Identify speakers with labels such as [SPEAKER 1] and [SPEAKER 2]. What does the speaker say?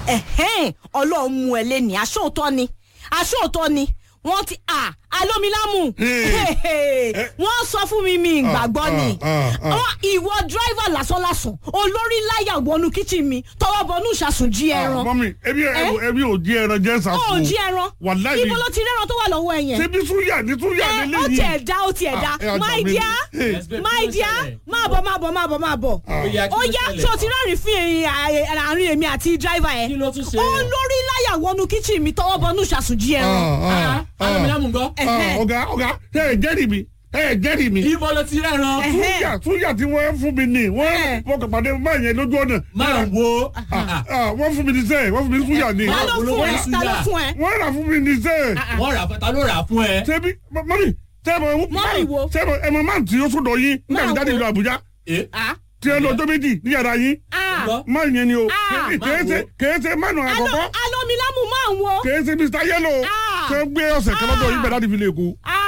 [SPEAKER 1] ẹ̀hẹ́n ọlọ́run mú ẹ lé ní aṣóòótọ́ ni aṣóòótọ́ ni wọ́n ti à alómilámù wọ́n sọ fún mi mi ìgbàgbọ́ ni
[SPEAKER 2] ah, ah.
[SPEAKER 1] Wọ́n- ìwọ dírẹ́fà lásánlásán olórí láyà wọnú kíchìn mi tọwọ́ bọnú ìṣàsùn jí ẹran
[SPEAKER 2] mọ́mí ebi ebi ò jí ẹran jẹ́
[SPEAKER 1] ó
[SPEAKER 2] sàkó.
[SPEAKER 1] jí ẹran
[SPEAKER 2] wàláhì
[SPEAKER 1] ibo ló ti rẹ́ran tó wà lọ́wọ́ ẹ yẹn
[SPEAKER 2] ṣebí súyà ní súyà
[SPEAKER 1] ẹ
[SPEAKER 2] nílé
[SPEAKER 1] ó
[SPEAKER 2] yìí.
[SPEAKER 1] tiẹ̀ dá ó tiẹ̀ dá
[SPEAKER 2] Ah, ẹ
[SPEAKER 1] my
[SPEAKER 2] àgbà mi.
[SPEAKER 1] dear
[SPEAKER 2] Hey.
[SPEAKER 3] Yes, babe,
[SPEAKER 1] my
[SPEAKER 3] kí ló
[SPEAKER 1] dear
[SPEAKER 3] ṣẹlẹ̀?
[SPEAKER 1] máa bọ̀ máa bọ̀ máa bọ̀ máa bọ̀
[SPEAKER 3] Ó yá, kí
[SPEAKER 1] ó
[SPEAKER 3] ló
[SPEAKER 1] yá
[SPEAKER 3] ṣẹlẹ̀?
[SPEAKER 1] tí o ti rẹ́rìn fún ẹ̀yìn àárín èmi àti dírẹ́fà yẹn
[SPEAKER 3] kí ló tún ṣe.
[SPEAKER 1] olórí láyà wọnú kíchìn mi tọwọ́ bọnú ìṣàsùn jí ẹran
[SPEAKER 2] Ah, ah,
[SPEAKER 3] alómilámù gbọ́.
[SPEAKER 2] ah,
[SPEAKER 1] Ẹ̀hẹ́.
[SPEAKER 2] ọ̀gá ọ̀gá ẹ ẹ̀ jẹ́rìí mi ẹ ẹ̀ jẹ́rìí mi.
[SPEAKER 3] ibo ló ti rẹ́ran.
[SPEAKER 1] Ẹ̀hẹ́.
[SPEAKER 2] súyà súyà tí wọ́n fún mi ní wọ́n
[SPEAKER 1] Ẹ̀hẹ́.
[SPEAKER 2] wọ́n kàn pàdé máa yẹn lójú ọ̀nà.
[SPEAKER 3] máa wo.
[SPEAKER 2] Ah, wọ́n fún mi ní sẹ́ẹ̀ wọ́n fún mi ní súyà ní.
[SPEAKER 1] ta ló
[SPEAKER 3] olówó
[SPEAKER 1] fún ẹ
[SPEAKER 3] iṣu
[SPEAKER 1] ta ló
[SPEAKER 3] yà.
[SPEAKER 1] fún ẹ
[SPEAKER 2] wọ́n rà fún mi ní sẹ́ẹ̀.
[SPEAKER 3] wọ́n rà fún ta ló rà fún ẹ.
[SPEAKER 2] ṣebí mọ́mí tẹ́ẹ̀mọ̀
[SPEAKER 1] Mọ́mì wo?
[SPEAKER 2] tẹ́ẹ̀mọ̀ ẹ̀mọ̀ máa tí ó sọ̀dọ̀ yín nígbà
[SPEAKER 1] Máa
[SPEAKER 2] tí jáde
[SPEAKER 1] wo?
[SPEAKER 2] ìlú Àbújá
[SPEAKER 3] ẹ
[SPEAKER 1] Ah,
[SPEAKER 2] tí ẹ lọ ọjọ́ méjì ní yàrá yín
[SPEAKER 1] ah.
[SPEAKER 3] gbọ́.
[SPEAKER 2] máa yẹn ni o
[SPEAKER 1] Ah,
[SPEAKER 2] kèése kèése mánu àkọ́kọ́
[SPEAKER 1] Alo- alomilamu máa ń wo
[SPEAKER 2] kèése Mr Yellow
[SPEAKER 1] Ah.
[SPEAKER 2] ṣe gbé ọ̀sẹ̀ kan lọ́dọ̀ yín bẹ̀rẹ̀ láti fi lè kú.
[SPEAKER 1] Ah,